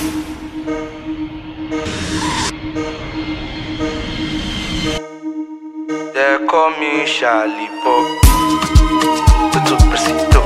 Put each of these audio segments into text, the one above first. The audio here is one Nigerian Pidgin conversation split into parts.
They call me Charlie Pop. Tutto preciso.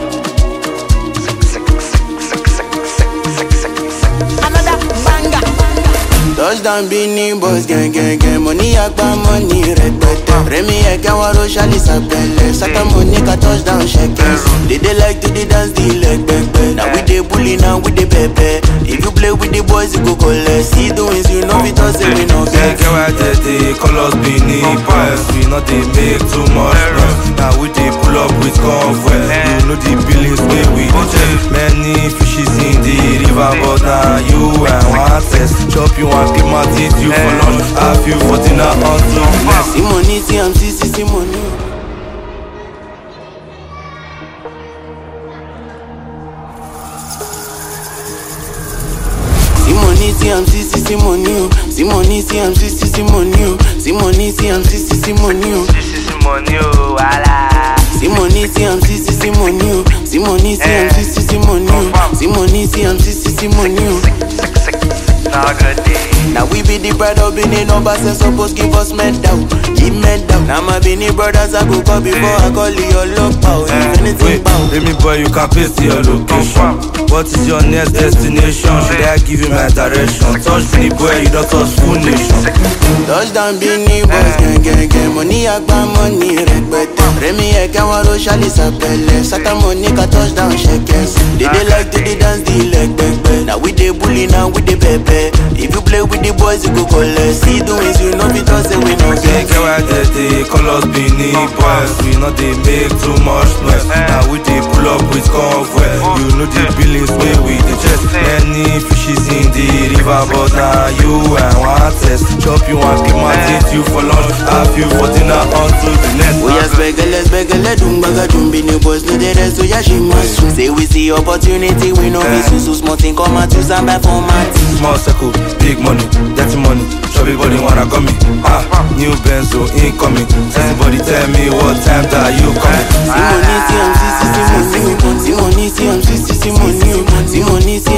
Another banger. Touchdown Bini boys gang gang gang Money agba money rẹpẹtẹ Rẹmi ẹ̀kẹ́ wọn ro ṣálí sàpẹlẹ Saka money ka touchdown ṣẹkẹ They dey like to dey dance the leg pẹpẹ Na we dey bully na we dey pẹpẹ If you play with the boys you go collect See the wins you know fit talk say we no Get get get why they dey call us Benin Boys We not dey make too much noise Now we dey pull up with convoy You know the billings wey we dey check Many fishes in the river But now you and one test Chop you and keep my teeth you for lunch Have you for dinner until next See money see am see see see money o. See money see am see see see money o. See money see am see see see money o. See money see am see see see money o. This is money oh wala See money, see I'm see see see money, oh. See money, see I'm see see see money, oh. See money, see I'm see see see money, oh. Now good day Now we be the pride of Benin numbers and suppose give us medal, give medal. Now my Benin brothers I go call before I call your love power. If anything Wait, bow. let me boy, you can paste your location. What is your next destination? Should I give you my direction? Touch me, boy, you don't touch full nation. Touchdown Benin boys, gang gang gang. Money agba money rẹpẹtẹ. Rẹmi ẹ̀kẹ́ wọn ro ṣálí sàpẹlẹ. Saka money ka touchdown ṣẹkẹs. They dey like to dey dance the leg pẹpẹ. Now we dey bully now we dey pẹpẹ. If you play with the boys you go collect. See the wins you know fit talk say we no Get get. get why they dey call us Benin boys. We not dey make too much noise. Now we dey pull up with convoy. You know the billings wey we dey check. Many fishes in the river, but now you and one test. Chop you and keep my teeth you for lunch. Have you for dinner until the next. Oya spẹgẹlẹ spẹgẹlẹ dùn gbàgà dùn bí ni boys no dey rest oya ṣe máa sùn. Say we see opportunity we no fit sùn so small thing come out use am buy for my team. Small circle, big money, dirty money. Chubby body wanna come me. Ah, new Benzo incoming. Everybody tell me what time that you coming. See money see am see see see money o. See money see am see see see money o. See money see